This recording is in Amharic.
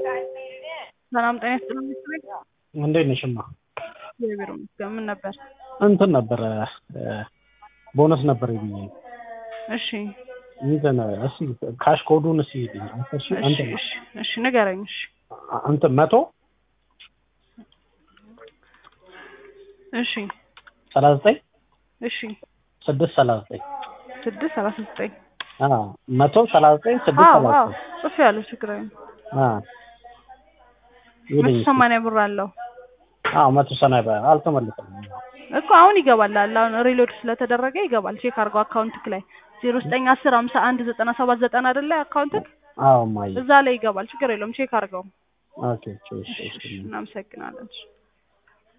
ሰላም ጤና ይስጥልኝ ቤት እንዴት ነሽማ? እግዚአብሔር ይመስገን። ምን ነበር? እንትን ነበረ ቦነስ ነበር ብዬ ነው። እሺ እንትን እስኪ ካሽ ኮዱን እስኪ እሺ እሺ እንትን እሺ እሺ ንገረኝ። እሺ እንትን መቶ እሺ ሰላሳ ዘጠኝ እሺ ስድስት ሰላሳ ዘጠኝ ስድስት ሰላሳ ዘጠኝ አዎ መቶ ሰላሳ ዘጠኝ ስድስት አዎ ሰላሳ አዎ ዘጠኝ ጽፌ ያለው ችግር የለም። አዎ መቶ ይልኝ ሰማንያ ብር አለው አዎ መቶ ሰማንያ ብር አልተመለሰም። እኮ አሁን ይገባል አለ አሁን ሪሎድ ስለተደረገ ይገባል። ቼክ አድርገው አካውንትክ ላይ ዜሮ ዘጠኝ አስር ሀምሳ አንድ ዘጠና ሰባት ዘጠና አይደለ አካውንትክ አዎ ማየ እዛ ላይ ይገባል። ችግር የለውም ቼክ አድርገው። ኦኬ እሺ እሺ እሺ እናመሰግናለን።